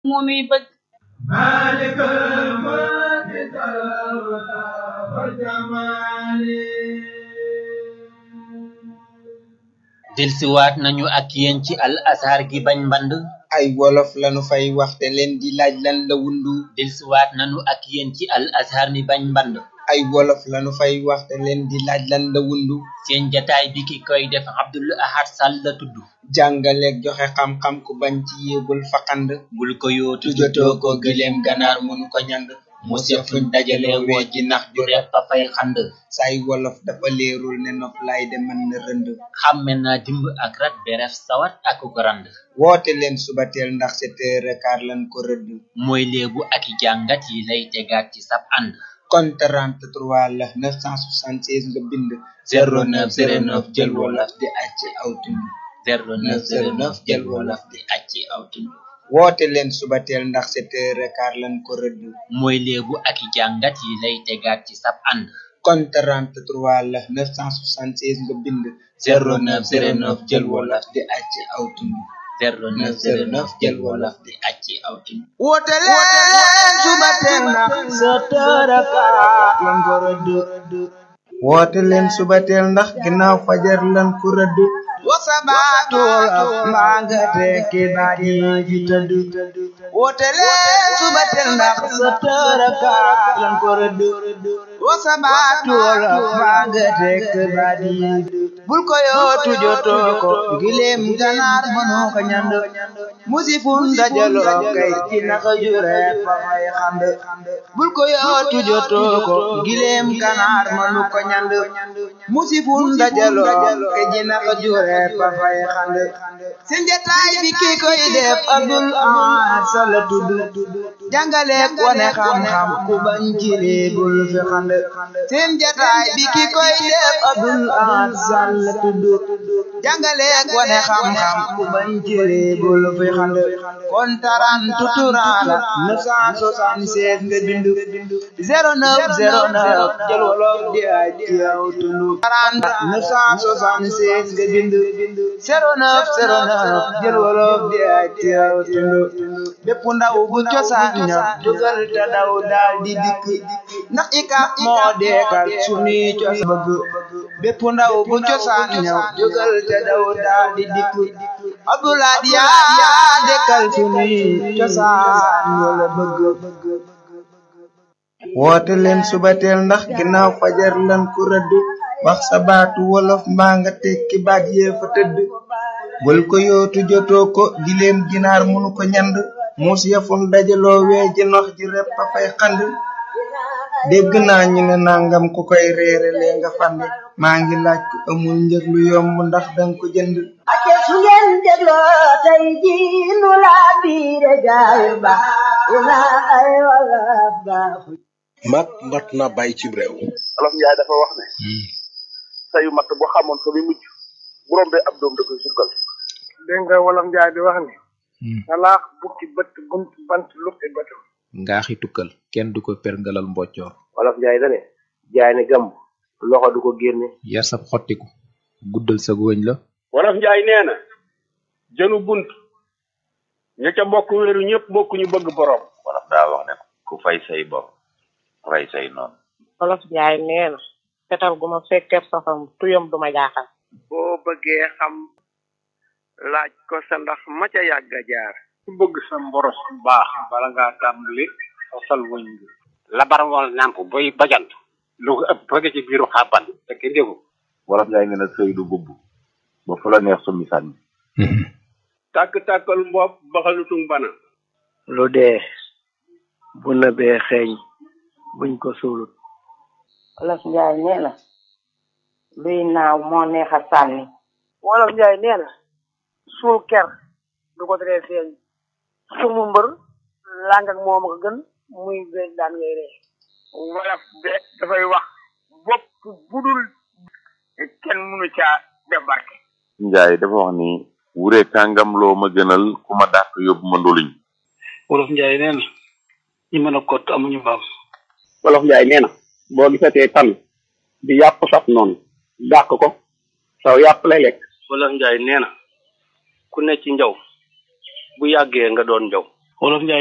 moo nuy bëgg مالك الملك والجمال delsiwaat nañu ak yéen ci al azhar gi bañ mband ay wolof lanu fay waxte leen di laaj lan la wundu delsiwaat nañu ak yéen ci al azhar mi bañ mband ay wolof lanu fay waxte leen di laaj lan la wundu seen jataay bi ki koy def Abdul Ahad Sall la tudd jàngaleeg joxe xam-xam ku bañ ci yéebul faqand bul ko yootu tujotoo ko gileem ganaar mënu ko ñang mu seet fuñ dajale woo ji nax ju reef fa fay xand say wolof dafa leerul ne nof lay de mën na rënd xàmme naa dimb ak rat beref sawat ak ko rand woote leen subateel ndax sept heures quart lan ko rëdd mooy léebu ak i jàngat yi lay tegaat ci sab ànd kon 33 la 976 nga bind 0909 jël wolof di acc aw tund 0909 jël wolof di acci aw tund woote leen subateel ndax sept heures quart lan ko rëdd mooy léebu ak i jàngat yi lay tegaat ci sab ànd kon 33 la 976 nga bind 0909 jël wolof di acc aw tund 0909 jël wolof di acci aw tund woote leen subateel ndax sept heures quart lan ko rëdd woote leen subateel ndax ginnaaw fajar lan ko rëdd wasabaatu wolof mbaa nga tekki baat yi fi tëdd woote leen subateel ndax sept heures quart lan ko rëdd wasabaatu wolof mbaa nga tekki baat yi bul ko yootu jotoo ko gileem ganaar mënoo ko ñand musifun dajaloo kay ci naka jure fa fay xand bul ko yootu jotoo ko gileem ganaar mënu ko ñand musifun dajaloo kay ci naka jure fa fay xand seen jataay bi ki koy def Abdul Ahad Sall tudd jàngaleek wane xam-xam ku bañ ci lee bul fi xand seen jataay bi ki koy def Abdul Ahad Sall tudd jàngaleek wane xam-xam ku bañ ci lee bul fi xand kon taran tuturaan la 976 nga bind 0909 jël wolof di ay ci yow tund taran 976 nga bind 0909 jël wolof di ay ci yow tund bépp ndaw bu cosaan ña jógal te daw daal di dikk ndax ika moo deekal sunuy cos bëgg bépp ndaw bu cosaan ña jógal te daw daal di dikk Abdoulaye yaa dekkal sunuy cosaan wala bëgg woote leen subateel ndax ginnaaw fajar lan ku rëdd wax sa baatu wolof mbaa nga tekki baat yee fa tëdd bul ko yootu jotoo ko gileem ginaar munu ko ñand muus yafun dajaloo wee ji nox ji repp a fay xand dégg naa ñu ne nangam ku koy reere lee nga fande maa ngi laaj ku amul njëg lu yomb ndax danga ko jënd ake su ngeen dégloo tey ji nu laa biire gaay ba ina ay wolof baaxu mag mat na bàyyi ci réew olof njaay dafa wax ne sayu matt bu xamoon fa muy mujj bu rombee ab doom da koy sukkal dégg nga wolof njaay di wax ni salaax bukki bët bunt bant lukki bëtam ngaaxi tukkal kenn du ko perngalal mboccoor olof njaay dane jaay ne gàmb loxo du ko génne yar sab xottiku guddal sa wëñ la wolof njaay nee na jënu bunt ña ca bokk wéeru ñëpp bokk ñu bëgg borom wolof daa wax ne ku fay say bor rey say noonu wolof njaay nee na fetal gu ma fekkee safam tuyam du ma jaaxal boo bëggee xam laaj ko sa ndax ma ca yàgg a jaar ku bëgg sa mboros bu baax bala ngaa tàmbali sosal wëñ bi labar wal nàmp boy bajant lu ko ëpp bëgg ci biiru xàbban te kenn déggu wolof njaay nee na sëy du bubb ba fu la neex summi sànni tàkk-tàkkal mbopp baxalutung bana lu dee bu nëbee xeeñ buñ ko suulut wolof njaay nee na luy naaw moo neex a sànni wolof njaay nee na suul ker du ko teree feeñ sumu mbër làng ak moom ko gën muy beeg daan ngay ree wolof de dafay wax bopp budul kenn mënu caa def barke njaay dafa wax ni wure kàngam loo ma gënal ku ma dàq yóbbu ma ndoluñ wolof njaay nee na ñi mën a kott amuñu mbaam wolof njaay nee na boo gisatee tan di yàpp saf noonu dàq ko saw yàpp lay lekk wolof njaay nee na ku ne ci njaw bu yàggee nga doon njaw wolof Njaay